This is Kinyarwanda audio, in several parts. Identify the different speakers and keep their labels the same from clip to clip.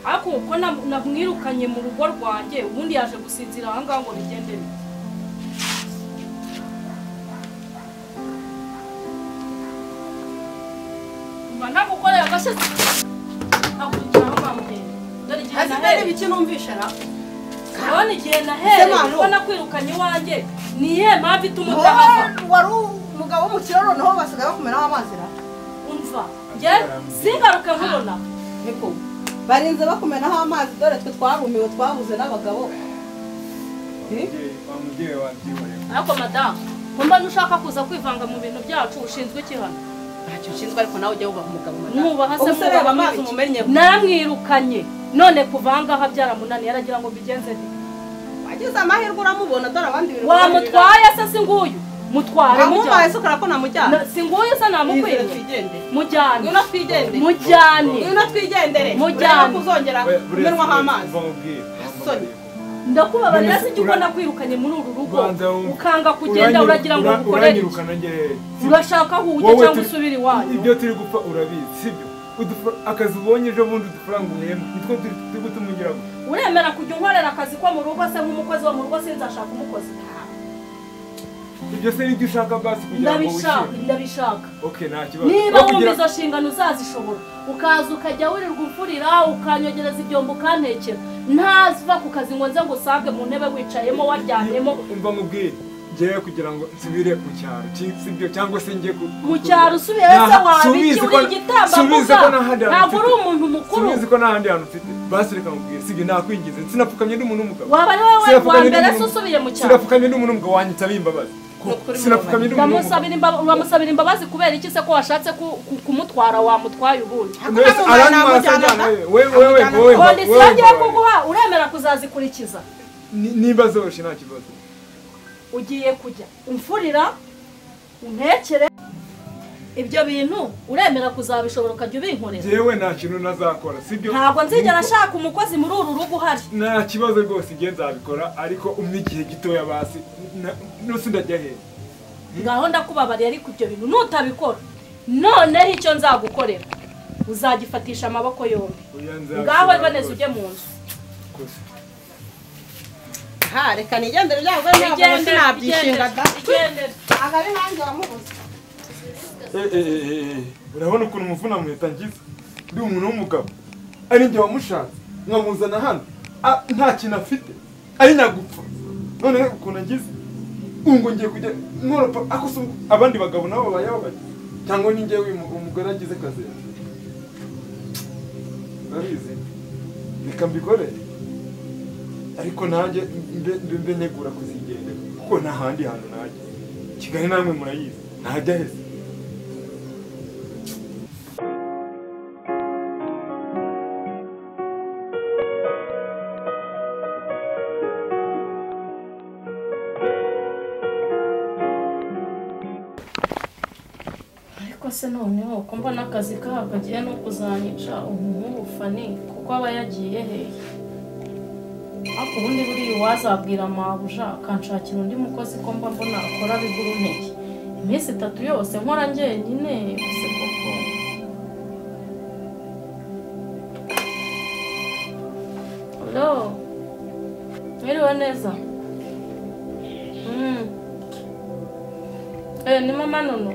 Speaker 1: ariko kuko namwirukanye mu rugo rwanjye ubundi yaje gusinzira aha ngaha ngo bigende bite mba namukoreye agashyitsi akurikiraho bamugenda dore igihe
Speaker 2: asigare
Speaker 1: nahereye
Speaker 2: ibiki numvisha na
Speaker 1: urabona igihe nahereye
Speaker 2: Semano.
Speaker 1: kuko nakwirukanye iwanjye ni iyihe mpamvu ituma utahava
Speaker 2: Wowe wari umugabo w'umukire noneho basigaye bakumeraho amazi na
Speaker 1: umva njye singaruke nkubona
Speaker 2: niko barinze bakumenaho amazi dore twe twarumiwe twabuze n'abagabo
Speaker 3: wa mubyeyi wabyihoreye
Speaker 1: ariko madamu kumba nushaka kuza kwivanga mu bintu byacu ushinzwe iki hano
Speaker 2: ntacyo ushinzwe ariko nawe ujya wubaha umugabo
Speaker 1: mwubaha se
Speaker 2: ubuse reba amazi
Speaker 1: mwubaha iki?
Speaker 2: umumenye
Speaker 1: naramwirukanye none kuva aha ngaha byaramunaniye aragira ngo mbigenze nte
Speaker 2: wagize amahirwe uramubona dore abandi bintu
Speaker 1: wamutwaye se si nguyu mutware
Speaker 2: wamubaye
Speaker 1: mujyane
Speaker 2: se ukora ko namujyana
Speaker 1: Na- si nguyu se
Speaker 2: Yizere
Speaker 1: namukwiye
Speaker 2: twigendere
Speaker 1: mujyane
Speaker 2: ngwino twigendere
Speaker 1: mujyane
Speaker 2: ngwino twigendere
Speaker 1: Mujyane.
Speaker 2: urebe ko uzongera kumenwaho amazi Sorry.
Speaker 1: ndakubabarira si
Speaker 3: None
Speaker 1: ujya
Speaker 3: ura-
Speaker 1: ubona kwirukanye muri uru rugo
Speaker 3: Ubanza wumve.
Speaker 1: ukanga kugenda uragira ngo ukorere iki?
Speaker 3: uranyirukana njye
Speaker 1: urashaka aho ujya
Speaker 3: Wowe
Speaker 1: cyangwa
Speaker 3: turi-
Speaker 1: usubire
Speaker 3: ibyo
Speaker 1: iwanyu
Speaker 3: turi gupfa urabizi sibyo Udufa- akazi ubonye ejo bundi udufaranga uhembwa nitwo turi turi gutuma ugira ngo
Speaker 1: uremera kujya unkorera akazi ko mu rugo se nk'umukozi wo mu rugo sinzashaka umukozi
Speaker 3: ibyo se nibyo ushaka basi kugira ngo
Speaker 1: ndabishaka
Speaker 3: wishime
Speaker 1: ndabishaka
Speaker 3: ok nta kibazo
Speaker 1: niba
Speaker 3: Wowe
Speaker 1: wumva
Speaker 3: kugira-
Speaker 1: izo nshingano uzazishobora ukaza ukajya wirirwa umfurira ukanyogereza ibyombo ukantekera ntava ku kazi ngo nze ngo usange mu ntebe wicayemo waryamyemo
Speaker 3: umva mubwire ngewe kugira ngo nsubire mu cyaro si- sibyo cyangwa se njye ku-
Speaker 1: mu cyaro usubiye se
Speaker 3: Nta-
Speaker 1: wabiki
Speaker 3: subizi
Speaker 1: uri
Speaker 3: ko- subizi
Speaker 1: igitambambuga
Speaker 3: ko nta handi hantu
Speaker 1: ntabwo uri
Speaker 3: mfite.
Speaker 1: umuntu mukuru
Speaker 3: Sinzi ko nta handi hantu mfite basi reka mubwire sibyo nakwingize sinapfukamye n'umuntu w'umugabo
Speaker 1: waba ari wowe wa
Speaker 3: Sinapfukamye
Speaker 1: mbere se
Speaker 3: n'umuntu-
Speaker 1: usubiye mu cyaro
Speaker 3: sinapfukamye n'umuntu w'umugabo wanjye nsaba imbabazi
Speaker 2: Ni ukuri
Speaker 3: sinapfukamye n'umuntu w'umugabo
Speaker 1: Uramusabira imba- uramusabira imbabazi kubera iki se ko washatse ku- ku- kumutwara wamutwaye ubundi
Speaker 2: Hakuna
Speaker 3: Mbese
Speaker 2: mu mwana
Speaker 3: arantwara se
Speaker 2: amujyana
Speaker 3: ajyana
Speaker 2: nda.
Speaker 3: we. Wewe- wewe-
Speaker 2: Amujyana
Speaker 3: wewe-
Speaker 2: nda.
Speaker 3: wewe-
Speaker 1: kondisiyo
Speaker 3: wewe-
Speaker 1: agiye kuguha uremera kuzazikurikiza
Speaker 3: Ni- niba zoroshye nta kibazo
Speaker 1: ugiye kujya umfurira untekere ibyo bintu uremera kuzabishobora ukajya ubinkorera
Speaker 3: jewe nta kintu nazakora sibyo
Speaker 1: ntabwo nzigera nshaka umukozi muri uru rugo uhari
Speaker 3: nta kibazo rwose igihe nzabikora ariko umpe igihe gitoya basi na- nusi ndajya hehe
Speaker 1: ngaho ndakubabariye ariko ibyo bintu nutabikora noneho icyo nzagukorera uzagifatisha amaboko yombi
Speaker 3: Oya, nzabikora
Speaker 1: ngaho riboneze
Speaker 3: rwose.
Speaker 1: ujye mu nzu
Speaker 3: Rwose.
Speaker 2: ha reka nigendere byago ntabwo
Speaker 1: Igendere,
Speaker 2: sinabyishinga da
Speaker 1: igendere, igendere.
Speaker 2: ntabwo ari nanjye wamubuze
Speaker 3: Eh, eh, eh, eh, urabona ukuntu umuvuna muhita ngize ndi umuntu w'umugabo ari njye wamushatse nkamuzana hano Ah, nta kintu afite ari nyagupfa none ukuntu agize ubu ngo ngiye kujya nkoropa ako se abandi bagabo nabo bayaho bajya cyangwa ni njyewe uyu mu- umugore agize akazi urabizi reka mbikore ariko nanjye mbe- mbe mbe negura kuzigendera kuko nta handi hantu najya kigali namwe murayizi ntajya heza
Speaker 1: ariko se noneho ko mbona akazi kaha kagiye no kuzanyica umwufani kuko aba yagiye hehe ariko ubundi buriya uwazabwira mabuja akanshakira undi mukozi ko mba mbona akora bigura intege iminsi itatu yose nkora njyenyine gusa koko alo mwiriwe neza Mm. Eh, ni mama nono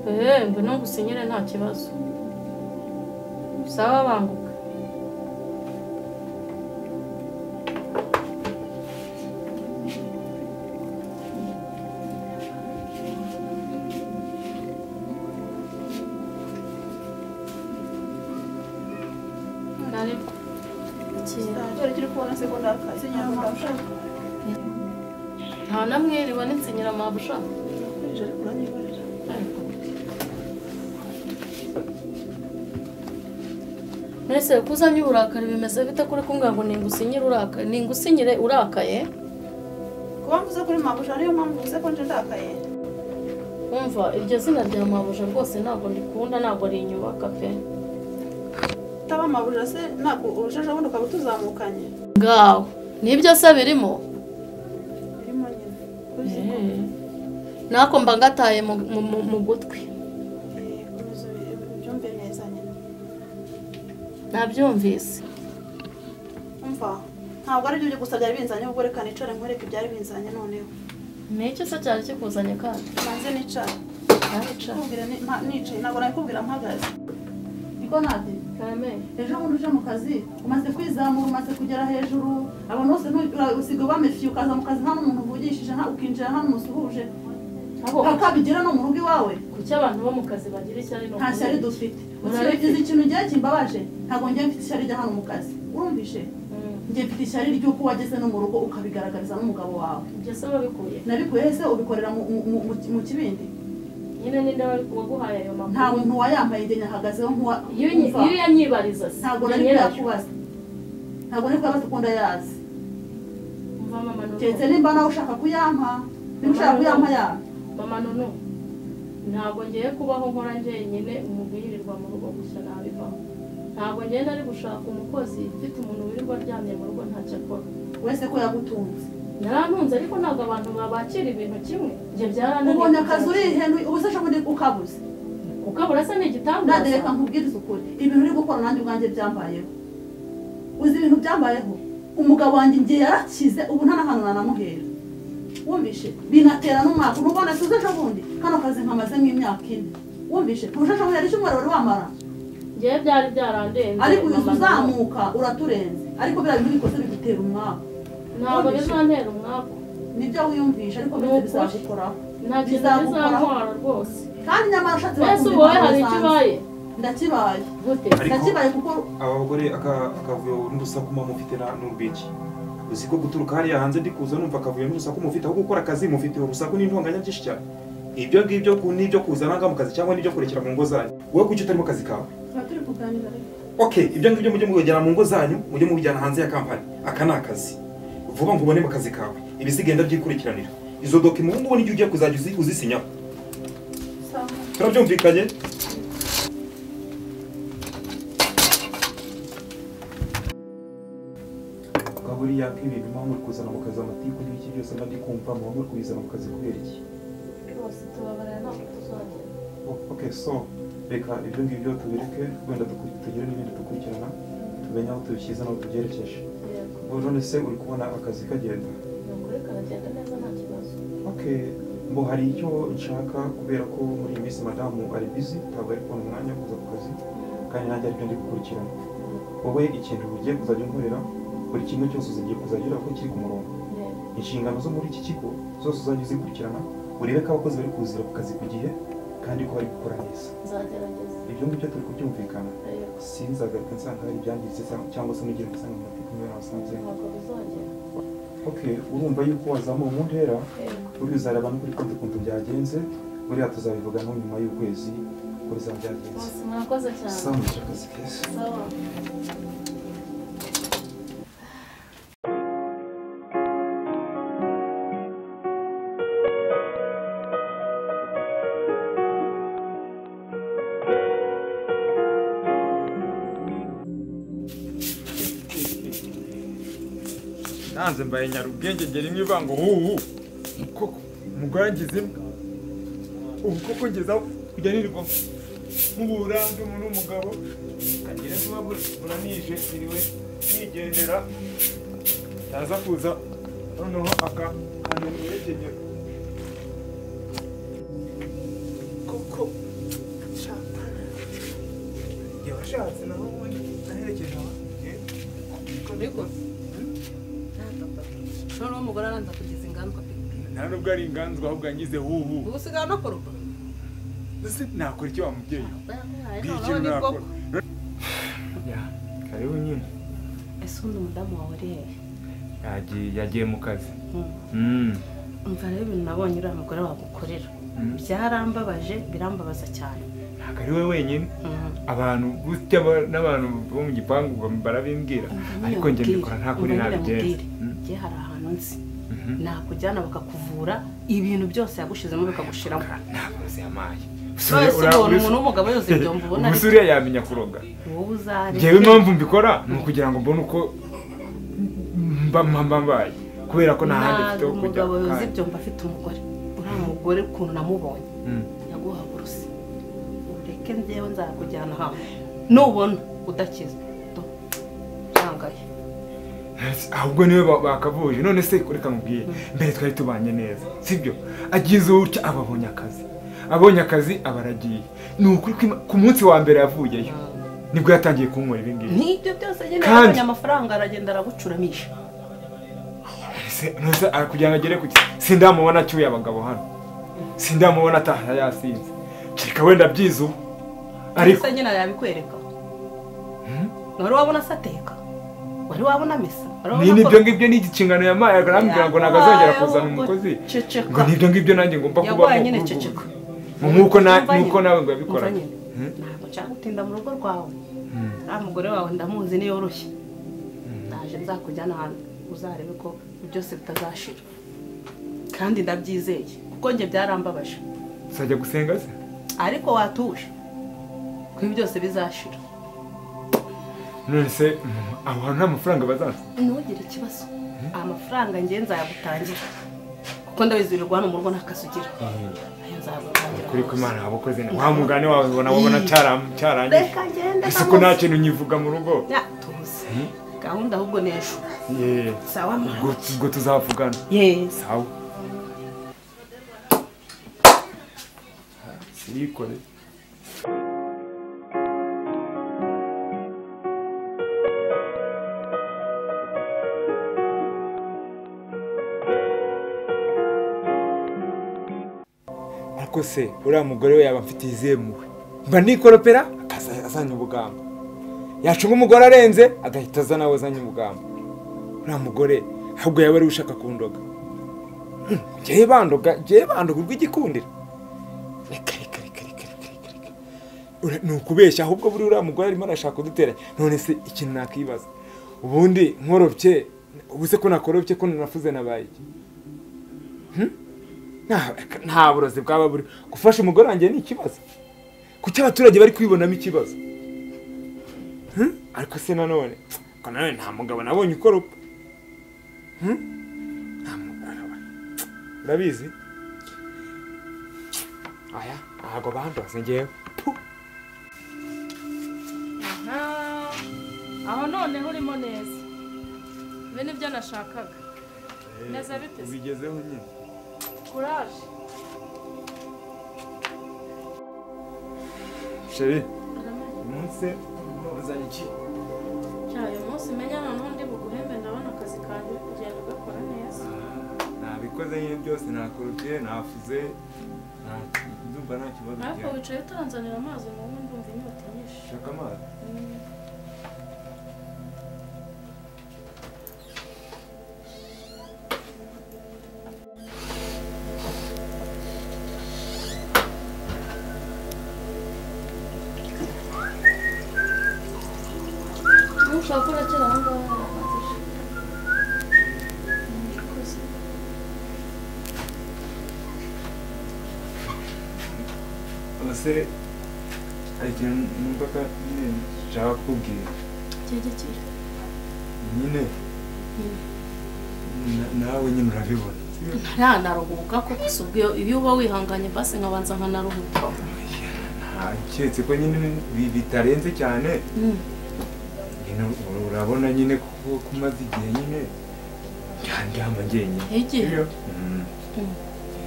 Speaker 1: eee ngwino ngusenyere nta kibazo sawa banguka Nari- iki-
Speaker 2: dore turi kubona segonda akazi nyamara ushaka
Speaker 1: nta namwe ribona insenyera mabusha
Speaker 2: kwinjira kuranyikorera
Speaker 1: mwese ko uzanye uburakari bimeze bite kuri kumbwira ngo ningusinyire urakaye ningusinyire urakaye
Speaker 2: kuba mvuze kuri mabuja niyo mpamvu mvuze ko nje ndakaye
Speaker 1: wumva iryo zina rya mabuja rwose ntabwo ndikunda ntabwo rinyubaka pe
Speaker 2: utaba mabuja se ntabwo urujeje bundi ukaba utuzamukanye
Speaker 1: ngaho nibyo se birimo
Speaker 2: birimo nyine uzi ko
Speaker 1: Eh. nako mba ngataye mu- mu- mu- mu gutwi
Speaker 2: eh, komeza ubi- ubyumve neza nyine
Speaker 1: nabyumvise
Speaker 4: umva ntabwo ari byo gusa byari binzanye ubwo reka nicare nkwereke ibyari binzanye noneho
Speaker 1: ni iki se cyari kikuzanye kandi
Speaker 4: banze nicare
Speaker 1: ntabicara
Speaker 4: kubwira ni- mpa- nicaye ntabwo nabikubwira mpagaze niko nade
Speaker 1: kame
Speaker 4: ejo bundi uje mu kazi umaze kwizamura umaze kugera hejuru abantu bose ntu- ura- usigaye ubamefiye ukaza mu kazi nta n'umuntu uvugishije nta- ukinjira nta n'umusuhuje
Speaker 1: Abo-
Speaker 4: akabigira no mu rugo iwawe
Speaker 1: kuki abantu bo mu kazi bagira ishyari ni
Speaker 4: nta shyari
Speaker 1: ukuri?
Speaker 4: dufite
Speaker 1: Urareke.
Speaker 4: ukibagize ikintu ugiye kimbabaje ntabwo ngiye mfite ishyari rya hano mu kazi urumvishe
Speaker 1: Mm.
Speaker 4: ngiye mfite ishyari ry'uko wageze no mu rugo ukabigaragariza n'umugabo wawe
Speaker 1: ibyo se wabikuye
Speaker 4: nabikuye hese ubikorera mu- mu- mu- mu- mu kibindi
Speaker 1: nyine ninde wari waguhaye ayo
Speaker 4: nta
Speaker 1: makuru
Speaker 4: muntu wayambaye igihe ahagazeho nkuwa
Speaker 1: iyo unyi-
Speaker 4: nkuva.
Speaker 1: iyo uyanyibariza se
Speaker 4: ntabwo
Speaker 1: ni
Speaker 4: nari
Speaker 1: nyiracyo
Speaker 4: kuyakubaza ntabwo nari kuyabaza uko ndayazi
Speaker 1: mva mama
Speaker 4: keretse
Speaker 1: nuko
Speaker 4: nimba nawe ushaka kuyampa niba ushaka kuyampa yampa
Speaker 1: mama nunu ntabwo ngiye kubaho nkora njyenyine umubirirwa mu rugo gusa nabivaho ntabwo ngenda ari gushaka umukozi ufite umuntu wirirwa aryamye mu rugo ntacyo akora
Speaker 4: wese ko yagutunze
Speaker 1: narantunze ariko ntabwo abantu babakira ibintu kimwe ibyo byarananiye
Speaker 4: ubonye akazi urihenu ubu se ushobora ukabuze
Speaker 1: kuko abura se ni
Speaker 4: nade
Speaker 1: igitangaza
Speaker 4: reka nkubwirize ukuri ibintu uri gukora nanjye ubwanjye byambayeho uzi ibintu byambayeho umugabo wanjye igihe yarakize ubu nta n'ahantu nanamuhera wumvishe binatera n'umwaka nubona tuze ejo bundi kano kazi nkamazemo imyaka ine wumvishe ntujejwe yari icyumweru wari wamara
Speaker 1: ngewe byari byarandenze
Speaker 4: ariko uyu
Speaker 1: mama nunu.
Speaker 4: uzamuka uraturenze ariko biriya bintu bikoze bigutera umwaka
Speaker 1: ntabwo bizantera umwaku
Speaker 4: nibyo wiyumvisha ariko byose bizagukoraho
Speaker 1: nta kintu
Speaker 4: Bizagukoraho.
Speaker 1: bizantwara rwose
Speaker 4: kandi nyamara ushatse
Speaker 1: mbese
Speaker 4: bakumva
Speaker 1: ubu wowe
Speaker 4: impamvu
Speaker 1: hari icyo
Speaker 4: zanjye.
Speaker 1: ubaye
Speaker 4: ndakibaye
Speaker 1: gute
Speaker 5: Ariko-
Speaker 4: ndakibaye kuko
Speaker 5: aba bagore aka- akavuyo n'urusaku muba mufite na- n'urwiki uzi ko guturuka hariya hanze ndi kuza numva akavuyo n'urusaku mufite aho gukora akazi mufite urusaku n'intonganya byinshi cyane ibyo ngibyo ku- n'ibyo kuzana ngaha mu kazi cyangwa n'ibyo kurekera mu ngo zanyu wowe kuki utari mu kazi kawe
Speaker 4: tuba turi kuganira rero
Speaker 5: okay ibyo ngibyo mujye mubijyana mu ngo zanyu mujye mubijyana hanze ya kampani aka ni akazi vuba ngo ubone mu kazi kawe ibisigenda byikurikiranira izo dokima ubu ngubu nijyo ugiye kuzajya uzi- uzisinyaho
Speaker 4: sawa
Speaker 5: turabyumvikanye buriya k'ibintu muba muri kuzana mu kazi amatiku n'ibiki byose mba ndi kumva muba muri kubizana mu kazi kubera iki
Speaker 1: rwose tubabarira ntabwo tuzongera
Speaker 5: O- ok so reka ibyo ngibyo tubireke wenda dukuri- tugire n'ibindi dukurikirana tumenye aho tubishyize n'aho tubyerekeje
Speaker 1: yego
Speaker 5: ubu none se uri kubona akazi kagenda
Speaker 1: ni ukuri karagenda neza nta kibazo
Speaker 5: ok mbo hari icyo nshaka kubera ko muri iyi minsi madamu ari bizi ntabwo ari kubona umwanya wo kuza ku kazi kandi nanjye aribyo ndi gukurikirana wowe ikintu ugiye kuzajya unkorera buri kimwe cyose uzagiye kuzajya ureba ko kiri ku murongo
Speaker 1: Yego.
Speaker 5: inshingano zo muri iki kigo zose uzajya uzikurikirana urebe ko abakozi bari kuzira ku kazi ku gihe kandi ko bari gukora neza
Speaker 1: nzagerageza
Speaker 5: ibyo ngibyo turi kubyumvikana
Speaker 1: Yego.
Speaker 5: sinzagaruka nsanga hari ibyangiritse cyangwa- cyangwa se nugire nsanga mu mateka niba nasanze
Speaker 1: ntabwo bizongera
Speaker 5: ok urumva yuko wazamura mu ntera
Speaker 1: Yego.
Speaker 5: uriya uzareba no kuri konti ukuntu byagenze buriya tuzabivuga no nyuma y'ukwezi uko bizaba byagenze
Speaker 1: Bose murakoze cyane
Speaker 5: sawa mwishe akazi keza
Speaker 1: sawa
Speaker 3: nanze mbaye nyarubwenge ngera imwe ivanga huhu koko umugore angize imwe ubu koko ngezaho kujya nirirwa mubura ndi umuntu w'umugabo kagira vuba buranije niriwe nigendera yaza kuza noneho aka kantu mwerekeye koko shatana igihe washatse naho ubundi naherekeje abandi
Speaker 4: ariko noneho umugore aranza kugeza inganzwa pe
Speaker 3: nta nubwo ari inganzwa ahubwo yangize huhu
Speaker 4: ubu usigaye unakoropa
Speaker 3: ese nakora icyo wa mubyeyi
Speaker 4: noneho ni bwo
Speaker 3: karibu nyine
Speaker 2: ese undi umudamu wawe uri hehe
Speaker 3: yagiye yagiye mu kazi
Speaker 2: umva rero ibintu nabonye uriya mugore wagukorera
Speaker 3: Mm.
Speaker 2: byarambabaje birambabaza cyane
Speaker 3: ntabwo ari we wenyine
Speaker 2: Mm.
Speaker 3: abantu gutya ba- n'abantu bo mu gipangu bam- barabimbwira
Speaker 2: Umva
Speaker 3: ariko
Speaker 2: niyo
Speaker 3: njye
Speaker 2: mbwire,
Speaker 3: mbikora nta kuri
Speaker 2: umva niyo
Speaker 3: nabigenza
Speaker 2: mbwire.
Speaker 3: Mm.
Speaker 2: Njye hari ahantu nzi
Speaker 3: Mhm.
Speaker 2: nakujyana bakakuvura ibintu byose yagushyizemo bikagushiramo
Speaker 3: ntabazi amaye Gusa
Speaker 2: none
Speaker 3: uriya-
Speaker 2: se
Speaker 3: uriya-
Speaker 2: ubona
Speaker 3: uriya-
Speaker 2: umuntu w'umugabo yose byomba ubona
Speaker 3: Gusa uriya yamenya kuroga
Speaker 2: wowe uzare
Speaker 3: ngewe impamvu mbikora ni ukugira ngo mbone uko mba mba- mba mbaye kubera ko nta handi mfite ho kujya
Speaker 2: umugabo
Speaker 3: ako
Speaker 2: yoze
Speaker 3: kanya.
Speaker 2: byomba afite umugore uriya mugore ukuntu namubonye
Speaker 3: Mm.
Speaker 2: yaguhaguruse ureke njyewe nzakujyana hamwe nubona udakize
Speaker 3: ahubwo niwe ba- bakavuje none se reka mubwiye mbere twari tubanye neza sibyo agize utya aba abonye akazi abonye akazi aba aragiye ni ukuri ko ima- ku munsi wa mbere yavuyeyo nibwo yatangiye kunywera ibi ngibi
Speaker 2: n'ibyo byose nyine
Speaker 3: Kandi-
Speaker 2: yabonye amafaranga aragenda aragucuramisha
Speaker 3: Se- nose ah, kugira ngo agere ku ki- sindamubona acyuye abagabo hano sindamubona ataha yasinze kereka wenda byiza ubu ariko
Speaker 2: se nyine yabikwereka wari wabona se ateka wari wabona mesa wari
Speaker 3: ni
Speaker 2: wabona
Speaker 3: n'ibyo
Speaker 2: ko-
Speaker 3: ngibyo ni ikincingano yamaye arambwira ngo ntabwo azongera kuzana umukozi
Speaker 2: Ceceka.
Speaker 3: ngo n'ibyo ngibyo nanjye ngomba kubaho
Speaker 2: yaguhaye nyine
Speaker 3: kuri ubu.
Speaker 2: ceceka
Speaker 3: nk'uko na-
Speaker 2: Umva
Speaker 3: nk'uko
Speaker 2: nyine.
Speaker 3: nawe ngo yabikora
Speaker 2: Umva nyine. ntabwo nshaka gutinda mu rugo rwawe nta mugore wawe ndamuzi niyoroshye ndaje nzakujyana ahantu uzarebe ko byose bitazashira kandi ndabyizeye kuko njye byarambabaje
Speaker 3: uzajya gusenga se
Speaker 2: ariko watuje ko ibi byose bizashira
Speaker 3: none se mm, abo hantu nta mafaranga bazansa
Speaker 2: ntugire ikibazo amafaranga ngenzi nzayagutangira kuko ndabizirirwa hano mu rugo nta kazi ugira ayo nzagutangira
Speaker 3: kuri ko imana abakoze neza wa mugani wawe ubona ubona cyaram- cyarangiye
Speaker 2: reka ngende
Speaker 3: ese ko nta
Speaker 2: ndamuzi.
Speaker 3: kintu nyivuga mu rugo
Speaker 2: Ya, tuzi gahunda ahubwo ni ejo
Speaker 3: Ye,
Speaker 2: sawa
Speaker 3: ubwo
Speaker 2: mwana
Speaker 3: ubwo tuzavugana
Speaker 2: yesi
Speaker 3: sawa sirikore ariko se uriya mugore we yaba afite izihe muwe mba nikoropera akaza- azanye ubugamba yacunga umugore arenze agahita aza nawe azanye ubugamba uriya mugore ahubwo yaba ari we ushaka kundoga Hmm, njyewe bandoga njyewe bandoga urw'igikundiro reka reka reka reka reka reka reka Ura- ni ukubeshya ahubwo buri uriya mugore arimo arashaka kudutera none se ikintu nakwibaza ubundi nkorobye ubu se ko nakorobye ko nanafuze nabaye iki Hmm? Nta- nta burozi bwaba buri gufasha umugore wanjye ni ikibazo kuki abaturage bari kwibonamo ikibazo Hmm? ariko se nanone ariko nanone nta mugabo nabonye ukoropa Hmm? nta mugabo nabonye. urabizi aya ntabwo bandoze ngewe Puh.
Speaker 1: Aha. aho noneho urimo neza ibi ni byo nashakaga Neza bite se?
Speaker 3: ubigezeho nyine
Speaker 1: kuraje
Speaker 3: sheri umunsi uzanye iki
Speaker 1: uyu munsi umenya noneho ndi buguhembe ndabona akazi kanjye uri kugenda ugakora neza
Speaker 3: nabikoze nyine byose nakorobye nafuze nta- ndumva nta kibazo
Speaker 1: ariko
Speaker 3: ngewe.
Speaker 1: wicaye utanzanira amazi ngo ubu ndumva inyota nyinshi
Speaker 3: shaka amazi
Speaker 1: nushaka urakira aho ngaho yarahagije murakoze
Speaker 3: abasore hari ikintu numva ko nyine nshaka kukubwira
Speaker 1: byegekere
Speaker 3: nyine na- nawe nyine urabibona
Speaker 2: ntaranaruhuka kuko si ubwo iyo uba wihanganye basi nkabanza nkanaruhuka
Speaker 3: nta- keretse ko nyine bi- bitarenze cyane nyine ur- urabona nyine ko ko umaze igihe nyine ndyama njyenyine
Speaker 1: igihe
Speaker 3: Sibyo? Mm.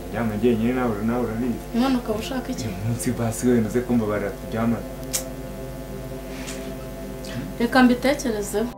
Speaker 3: ndyama njyenyine nawe nawe urabizi
Speaker 1: umwana ukaba ushaka iki
Speaker 3: uyu munsi basi wemeze ko mbabarira kuryamana
Speaker 1: reka mbitekerezeho